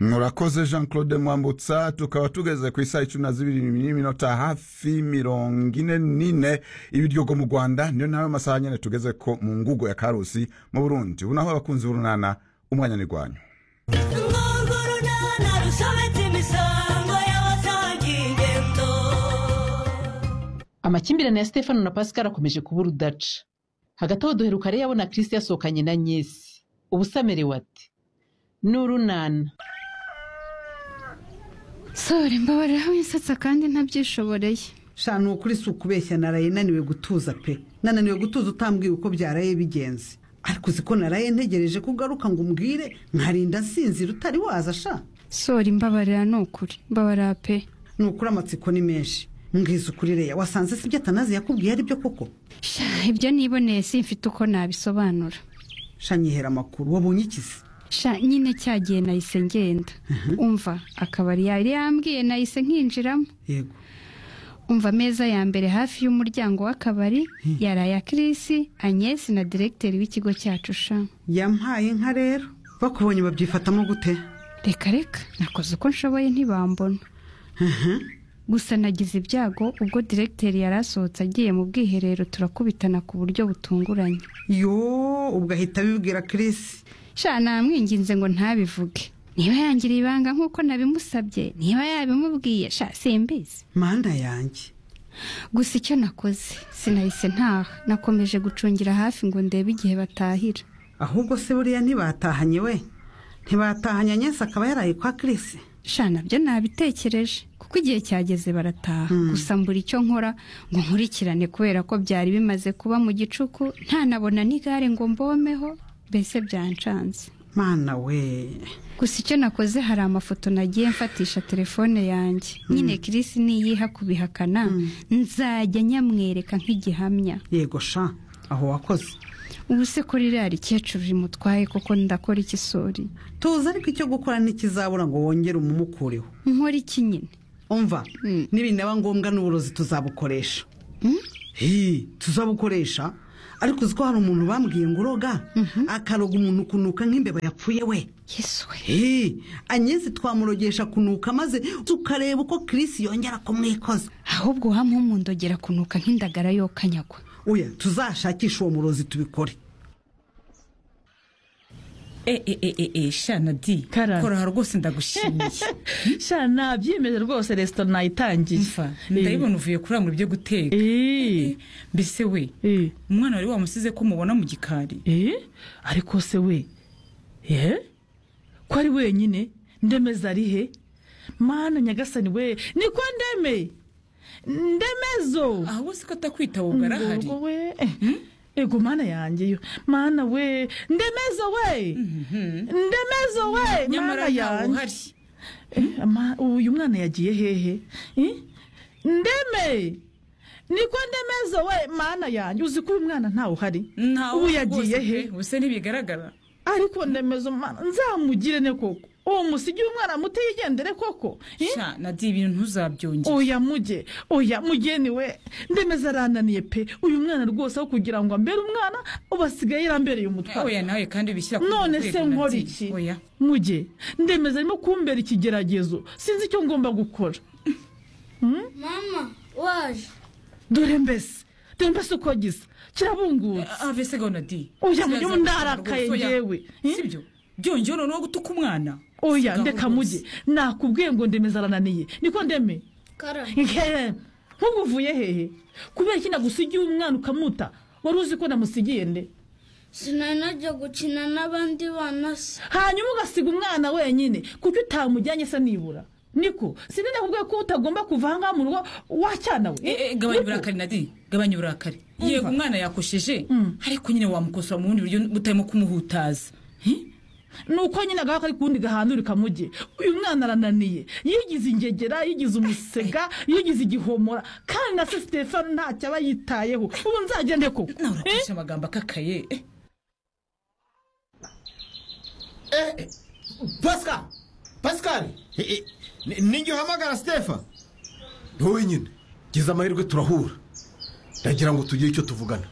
murakoze jean claude mwambutsa tukaba tugeze ku isaha icumi na zibiri n'iminota hafi mirongo ine n'ine ibiryogo mu rwanda niyo nawe masaha nyine tugeze ko mu ngugo ya karusi mu burundi ubu naho abakunzi b'urunana umwanya ni rwanyu urunana rusobetse imisango y'abasaga ingendo amakimbirane ya stefano na pascal akomeje kuba urudaca hagati aho duheruka rero abona kirisi yasohokanye na nyesi ubusa amerewe ati n'urunana sore mbabarira winsetsa kandi ntabyishoboreye sha ni ukuri si ukubeshya naraye naniwe gutuza pe nananiwe gutuza utambwira uko byaraye bigenze ariko uzi ko naraye ntegereje ko ugaruka ngo umbwire nkarinda nsinzira utari waza sha sore mbabarira ni ukuri mbabarira pe ni ukuri amatsiko ni menshi mbwiza ukuri reya wasanze si ibyo atanazi yakubwiye ari byo koko Sha, ibyo niboneye simfite uko nabisobanura sha nyihera amakuru wabonye ikizi Sha, nyine cya gihe nahise ngenda umva akabari yari yambwiye nahise nkinjiramo yego umva ameza ya mbere hafi y'umuryango w'akabari yari aya kirisi anyesi na diregiteri w'ikigo cyacu sha yampaye inka rero bakubonye babyifatamo gute reka reka nakoze uko nshoboye ntibambona gusa nagize ibyago ubwo diregiteri yari asohotse agiye mu bwiherero turakubitana ku buryo butunguranye yo ubwo ahita abibwira kirisi sha namwinginze ngo ntabivuge niba yangira ibanga nk'uko nabimusabye niba yabimubwiye sha simbizi manda yanjye gusa icyo nakoze sinahise ntaha nakomeje gucungira hafi ngo ndebe igihe batahira ahubwo se buriya ntibatahanye we ntibatahanye anyesi akaba yaraye kwa kirisi sha nabyo nabitekereje kuko igihe cyageze barataha gusa mbura icyo nkora ngo nkurikirane kubera ko byari bimaze kuba mu gicuku ntanabona n'igare ngo mbomeho mbese byancanze mana we gusa icyo nakoze hari amafoto nagiye mfatisha telefone yanjye nyine kirisi niyiha kubihakana nzajya nyamwereka nk'igihamya yego sha aho wakoze ubu se kuri iriya rikecuru rimutwaye koko ndakora iki sori tuzi ariko icyo gukora ntikizabura ngo wongere umumukureho nkora iki nyine umva Mm. nibinaba ngombwa n'uburozi tuzabukoresha hi tuzabukoresha ariko uzi ko hari umuntu bambwiye ngo uroga akaroga umuntu kunuka nk'imbeba yapfuye we yesu we hi anyezi twamurogesha kunuka maze tukareba uko kirisi yongera kumwikoza ahubwo wamumpundogera kunuka nk'indagara yokanyagwa uya tuzashakishe uwo murozi tubikore e e e e e shana di Karame. kora rwose ndagushimiye sha nabyimeje rwose resitora nayitangiye mfa ndabibona uvuye kurangura ibyo guteka Eh, mbese we eh, umwana wari wamusize ko mubona mu gikari eh, ariko se we eh? ko ari wenyine ndemeza ari he mana nyagasani we niko ndeme ndemezo aho si ko atakwitaba ubwo arahari Ngo we eh, ego mana yanjye yo mana we ndemezo we ndemezo we nyamara mana ntawe yanjye uhari Eh, ama- uyu mwana yagiye hehe Eh? ndeme niko ndemezo we mana yanjye uzi ko uyu mwana ntawe uhari ntawe ubu uhari yagiye rwose he pe, ubuse ntibigaragara ariko ndemezo mana nzamugire ne koko uwo musigiye umwana muto yigendere koko Eh? shana di ibintu ntuzabyongere oya mujye oya mugeni we ndemeza arananiye pe uyu mwana rwose aho kugira ngo ambere umwana ubu asigaye yarambereye umutwaro oya nawe kandi ubishyira ku none rwego, se Nadi. nkora iki oya mujye ndemeza arimo kumbera ikigeragezo sinzi icyo ngomba gukora mama waje dore mbese dore mbese uko gisa kirabungutse ave se gahunda di Oya, mujye mundarakaye njyewe. Eh? sibyo byongeyeho noneho gutuka umwana oya Sigaho ndeka rwose. mujye nakubwiye ngo ndemeza arananiye niko ndeme kara Nge, nk'ubu uvuye hehe kubera iki nagusigiye umwana ukamuta wari uzi ko namusigiye nde sinari najya gukina n'abandi bana se hanyuma ugasiga umwana wenyine kuko utamujyanye se nibura niko sinzi nakubwiye ko utagomba kuva aha ngaha mu rugo wacyana we Eh, eh, gabanya Niko. uburakari nadi gabanya uburakari yego umwana yakosheje ariko nyine wamukosora mu bundi buryo butarimo kumuhutaza ni uko nyine agahaka ari kuwundi gahandurika mu gihe uyu mwana arananiye yigize ingegera yigize umusega yigize igihomora kandi na se stefano ntacyo aba yitayeho ubu nzagende koko nawe urakoresha amagambo akakaye Eh, pascal pascal nijye uhamagara sitefa ni wowe nyine gize amahirwe turahura ndagira ngo tugire icyo tuvugana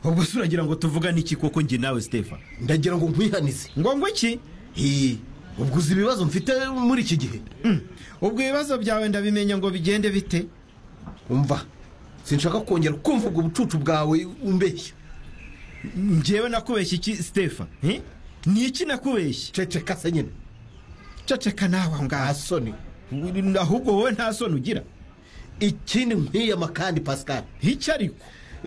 ubwo se uragira ngo tuvugane iki koko njye nawe sitefa ndagira ngo nkwihanize ngo ngo iki Hi, ubwo uzi ibibazo mfite muri iki gihe ubwo ibibazo byawe ndabimenya ngo bigende bite umva sinshaka kongera kumva ubwo bucucu bwawe umbeshya ngewe nakubeshya iki stefa eh? ni iki nakubeshya ceceka se nyine ceceka nawe aho ngaho asoni ahubwo wowe nta soni ugira ikindi nkwiyama kandi pascal icyo ariko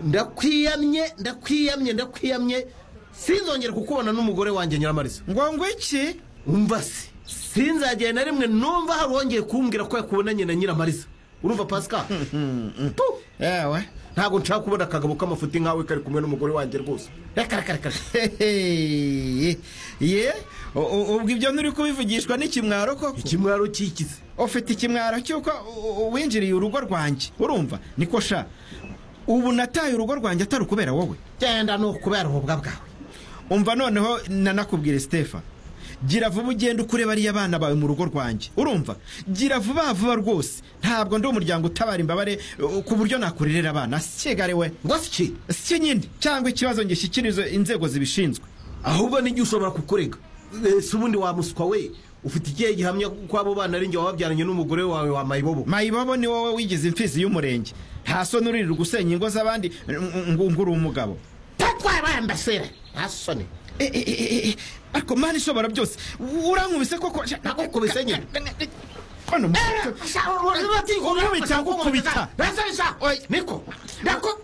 ndakwiyamye ndakwiyamye ndakwiyamye sinzongere kukubona n'umugore wanjye nyiramariza ngo ngo iki umva se sinzagera na rimwe numva hari uwongeye kumbwira ko yakubonanye na nyiramariza urumva pascal Tu! yewe ntabwo nshaka kubona akagabo k'amafuti nkawe kari kumwe n'umugore wanjye rwose reka reka reka Hehe. ye u- u- ubwo ibyo nturi kubivugishwa n'ikimwaro koko ikimwaro cyikize ufite ikimwaro cy'uko u- u- winjiriye urugo rwanjye urumva niko sha ubu nataye urugo rwanjye atari ukubera wowe genda ni ukubera ububwa bwawe umva noneho nanakubwire stefa gira vuba ugende ukure bariya abana bawe mu rugo rwanjye urumva gira vuba vuba rwose ntabwo ndi umuryango utabara imbabare uh, ku buryo nakurerera abana sikigare we ngo si iki si nyine cyangwa ikibazo ngishyikirize inzego zibishinzwe ahubwo n'igihe ushobora kukurega si ubundi wamuswa we ufite ikihe gihamya ko abo bana ari njye wababyaranye n'umugore wawe wa mayibobo mayibobo ni wowe wigize imfizi y'umurenge nta soni uririrwa usenya ingo z'abandi ngo ngo uri umugabo tatwarambasera ntasone E, e, e, e, ariko mani ishobora byose urankubise koko Nakukubise nyine. Hano mu- Unkubita, nkukubita. niko nako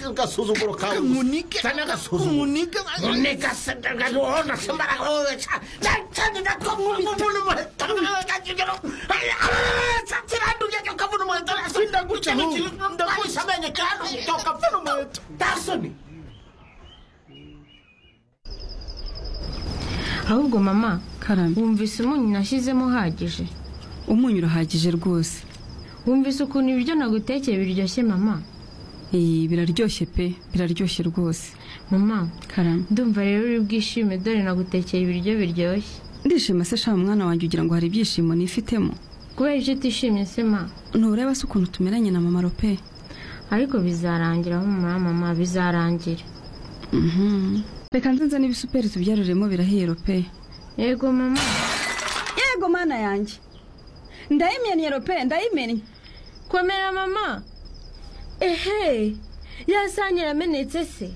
agasuzuguro kawe Nkunike. Cyane agasuzuguro. Nkunike. Nkunike se, ndabona simara wowe ca- ca- ca- nako nkunike umuntu muheta, ndakigera- Ah, ca- kiranduye cyo kabona umuheto, Sindaguca ikintu ahubwo. kiri- ndakwishe amenyo, kiranduye cyo kabona umuheto. Ntasoni. ahubwo mama karame wumvise umunyu nashyizemo uhagije umunyu urahagije rwose wumvise ukuntu ibiryo nagutekeye biryoshye mama iyi biraryoshye pe biraryoshye rwose mama karame ndumva rero uri bwishime dore nagutekeye ibiryo biryoshye ndishima se shaba mwana wanjye ugira ngo hari ibyishimo nifitemo kubera ibyo utishimye se ma ntureba se ukuntu tumeranye na mama rope ariko bizarangira humura mama bizarangira Mhm. reka nze nzane ibisuperi tubyaruremo birahiye rope yego mama yego mana yanjye ndayimennye rope ndayimennye komera mama ehe yasangira amenetse se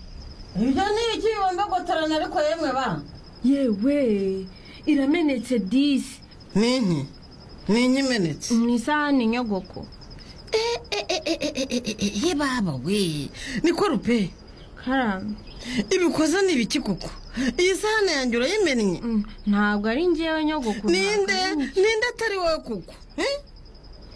ibyo ni iki wumva gutorana ariko yemwe ba yewe iramenetse disi n'inki n'inki imenetse mu isahani nyogoko ye baba we niko rupe karame ibikoze ni ibiki koko iyi sahani yanjye urayimennye Mm, ntabwo ari njyewe nyogoko ninde ntabwo ari njye. ninde atari wowe koko eh?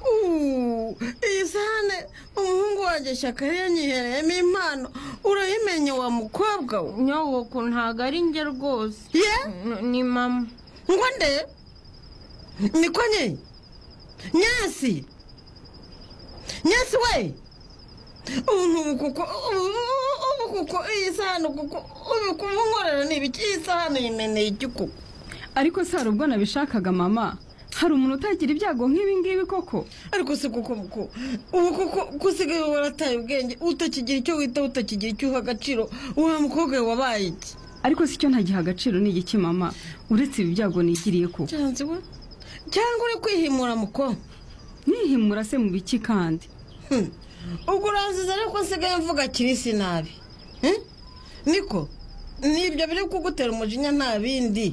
Uh, iyi sahane umuhungu wanjye shyaka yanyihereyemo impano urayimenye wa mukobwa we nyogoko ntabwo ari njye rwose ye N- ni mama ngo nde niko nye nyasi nyasi we ubu ntubu kuko ubu ubu kuko iyi sahane kuko ubu kuba unkorera ni ibiki iyi sahane yimeneye iki kuko ariko si hari ubwo nabishakaga mama hari umuntu utagira ibyago nk'ibi ngibi koko ariko si kuko muko ubu kuko gusigaye warataye ubwenge utakigira icyo wita utakigira icyo uha agaciro uriya mukobwa we wabaye iki ariko si cyo ntagiha agaciro ni igiki mama uretse ibi byago nigiriye koko cyanze we cyangwa uri kwihimura muko nihimura se mu biki kandi Hmm. ubwo uranziza ariko nsigaye mvuga kirisi nabi Hmm? niko nibyo biri kugutera umujinya nta bindi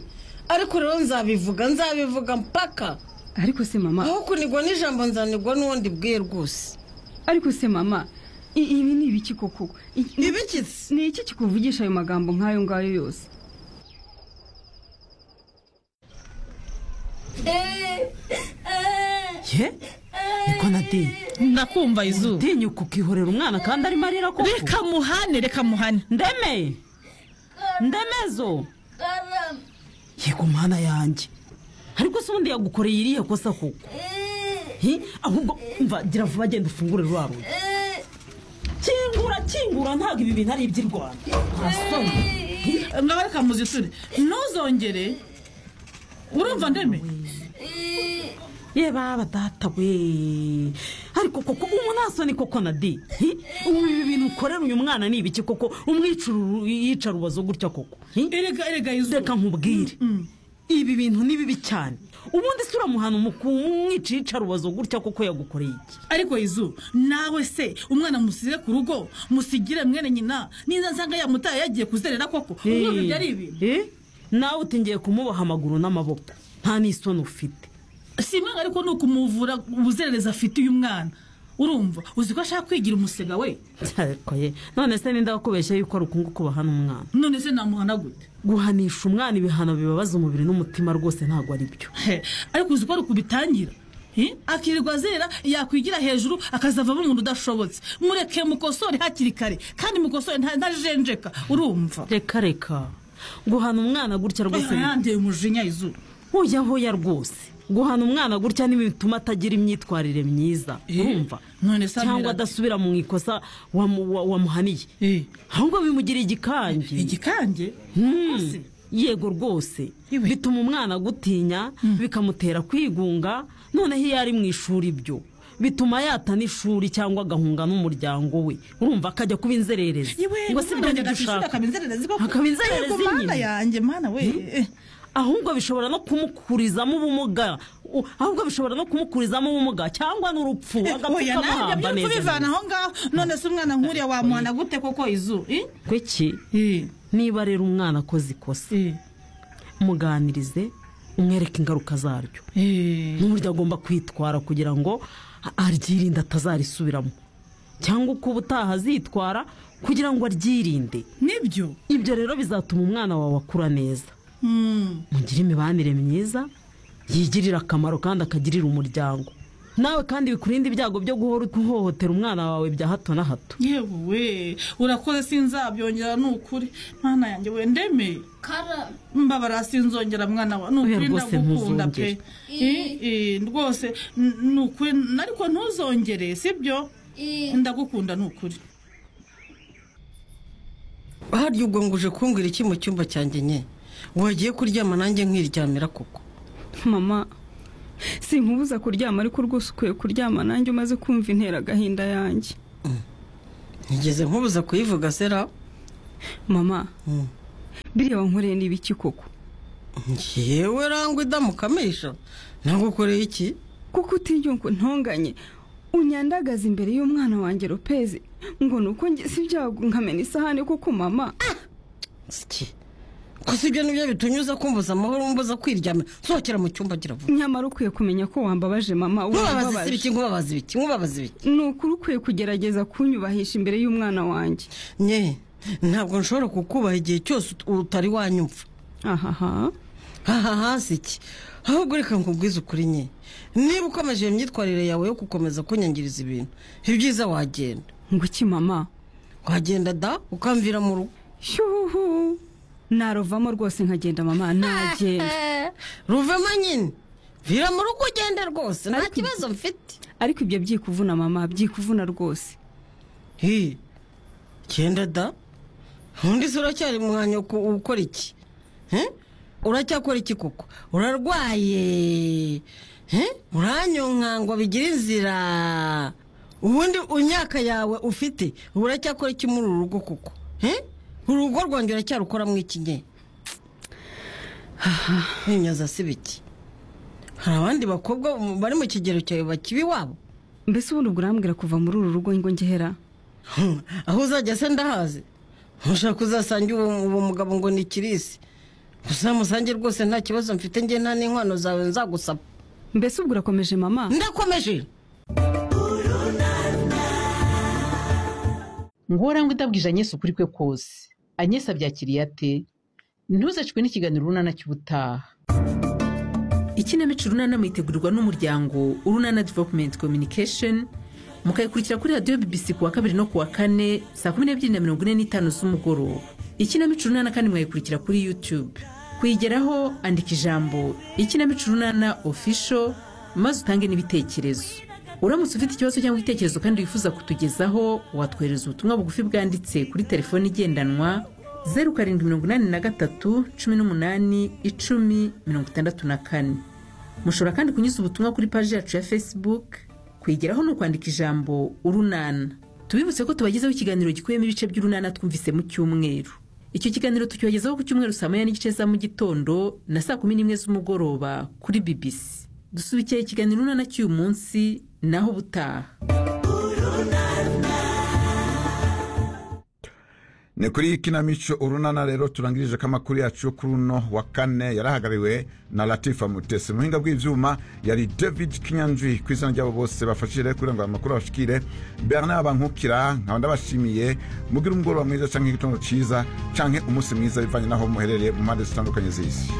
ariko rero nzabivuga nzabivuga mpaka ariko se mama aho kunigwa n'ijambo nzanigwa n'uwundi bwiye rwose ariko se mama i- ibi ni ibiki koko I- ni- ibikitse ni iki kikuvugisha ayo magambo nk'ayo ngayo yose ye niko nadinye ndakumva izuba utinyuka ukihorera umwana kandi arimo arira koko reka muhane reka muhane ndemeye ndemezo karame yego mwana yanjye ariko se ubundi yagukoreye iriya kosa koko Hi, ahubwo mva gira vuba genda ufungure rwa rugi kingura kingura ntabwo ibi bintu ari iby'irwanda asoni ngaba reka muziture ntuzongere urumva ndeme ye baba data we ariko koko umunasoni koko na di ubu ibi bintu ukorera uyu mwana ni ibiki koko umwicuru yica rubazo gutya koko erega erega yuzuye reka nkubwire ibi bintu ni bibi cyane ubundi se uramuhana umwica yica rubazo gutya koko yagukoreye iki ariko izu nawe se umwana musize ku rugo musigire mwene nyina niza nsanga yamutaye yagiye kuzerera koko ubwo ibyo byari ibi Eh, nawe uti ngiye kumuboha amaguru n'amaboko nta n'isoni ufite si imwe ariko ni ukumuvura ubuzererezi afite uyu mwana urumva uzi ko ashaka kwigira umusega we ariko ye none se ninda kubeshya yuko ari ukunguku bahana umwana none se namuhana gute guhanisha umwana ibihano bibabaza umubiri n'umutima rwose ntabwo ari byo ariko uzi ko ari ukubitangira Eh? akirirwa azera yakwigira hejuru akazava avamo umuntu udashobotse mureke mukosore hakiri kare kandi mukosore nta- ntajenjeka urumva reka reka guhana umwana gutya rwose Eh, yandeye umujinya izuba hoya hoya rwose guhana umwana gutya ni bituma atagira imyitwarire myiza urumva none se cyangwa amera- adasubira mu ikosa wamu- wa- wamuhaniye ahubwo bimugira igikange igikange yego rwose bituma umwana gutinya bikamutera kwigunga noneho iyo ari mu ishuri byo bituma yata n'ishuri cyangwa agahunga n'umuryango we urumva akajya kuba inzererezi ngo si byo umwana ngibyo agashishura ushaka akaba inzererezi koko. akaba inzererezi Yego, mana nyine yanjye mana we ahubwo bishobora no kumukurizamo ubumuga U- ahubwo bishobora no kumukurizamo ubumuga cyangwa n'urupfu agapfa kamuhamba byo neza kubivana aho ngaho none se umwana nkuriya wamuhana gute koko izu Eh? kweki niba rero umwana akoze ikosa muganirize umwereke ingaruka zaryo n'uburyo agomba kwitwara kugira ngo a- aryirinde atazarisubiramo cyangwa uko ubutaha azitwara kugira ngo aryirinde nibyo ibyo rero bizatuma umwana wawe akura neza Mm. mugire imibanire myiza yigirira akamaro kandi akagirira umuryango nawe kandi bikurinde ibyago byo guhora uhohotera umwana wawe bya hato na hato yewe we urakoze sinzabyongera ni ukuri mwana yanjye we ndeme mbabara sinzongera mwana wa ni Oya, ukuri rwose ndagukunda ntuzongere. pe I- i, rwose n- ni ukuri n- ariko ntuzongere sibyo ndagukunda ni ukuri harya ubwo ngo uje kumbwira iki mu cyumba cyanjye nye wagiye kuryama nanjye nkiryamira koko mama sinkubuza kuryama ariko rwose ukwiye kuryama nanjye umaze kumva intera agahinda yanjye ntigeze nkubuza kuyivuga sera mama Mm. biriya wankoreye ni ibiki koko yewe rangwa idamukamisha nagukoreye iki kuko utigira ngo ntonganye unyandagaza imbere y'umwana wanjye rupezi ngo ni uko ngize ibyago nkamena isahani kuko mama gusa ibyo nibyo bitunyuza kumbuza amahoro mbuza kwiryamira sohokera mu cyumba gira vuba nyamara ukwiye kumenya ko wambabaje mama nkubabaza ibiki nkubabaza ibiki nkubabaza ibiki ni ukuri ukwiye kugerageza kunyubahisha imbere y'umwana wanjye nye ntabwo nshobora kukubaha igihe cyose ut- utari wanyumva ahaha ahaha si iki ahubwo reka nkubwize ukuri nye niba ukomeje iyo myitwarire yawe yo gukomeza kunyangiriza ibintu ibyiza wagenda ngo iki mama wagenda da ukamvira mu rugo shuhu narovamo rwose nkagenda mama nagenda ruvemo nyine vira mu rugo ugende rwose nta kibazo mfite ariko ibyo byikuvuna mama byikuvuna rwose hi genda da undi se uracyari mwanya ukora iki Eh? uracyakora iki koko urarwaye Eh? uranyonka ngo bigira inzira ubundi imyaka yawe ufite uracyakora iki muri uru rugo koko Eh? urugo rwanjye uracyarukoramo iki nye nimyaza si biki hari abandi bakobwa bari mu kigero cyawe bakiba iwabo mbese ubundi ubwo urambwira kuva muri uru rugo ngo ngehera Hmm, aho uzajya se ndahazi ntushaka uzasanga uwo uwo mugabo ngo ni kirisi uzamusange rwose nta kibazo mfite njye nta n'inkwano zawe nzagusaba mbese ubwo urakomeje mama ndakomeje ngora ngo idabwije anyesi ukuri kwe kose anyesi abyakiriye ate ntuzacwe n'ikiganiro urunana cy'ubutaha ikinamico urunana muyitegurirwa n'umuryango urunana developumenti communication mukayikurikira kuri radiyo bbc ku wa kabiri no ku wa kane saa kumi n'ebyiri na mirongo ine n'itanu z'umugoroba ikinamico urunana kandi mwayikurikira kuri youtube kuyigeraho andika ijambo ikinamico urunana official maze utange n'ibitekerezo uramutse ufite ikibazo cyangwa igitekerezo kandi wifuza kutugezaho watwohereza ubutumwa bugufi bwanditse kuri telefoni igendanwa zeru karindwi mirongo inani na gatatu cumi n'umunani icumi mirongo itandatu na kane mushobora kandi kunyuza ubutumwa kuri paji yacu ya facebook kwegeraho ni ukwandika ijambo urunana tubibutse ko tubagezaho ikiganiro gikubiyemo ibice by'urunana twumvise mu cyumweru icyo kiganiro tucyogezaho ku cyumweru saa moya n'igice za mu gitondo na saa kumi n'imwe z'umugoroba kuri bibisi dusubikiye ikiganiro urunana cy'uyu munsi naho ubutaha ni kuri kinamico urunana rero turangirije ko amakuru yacu kuri uno wa kane yarahagariwe na latifa mutesi muhinga bw'ibyuma yari david kinyanji ku izina ry'abo bose bafashije kugira ngo aya makuru abashikire bernard bankukira nkaba ndabashimiye mugire umugoroba mwiza cyangwa igitondo cyiza cyangwa umunsi mwiza bivanye n'aho muherereye mu mpande zitandukanye z'isi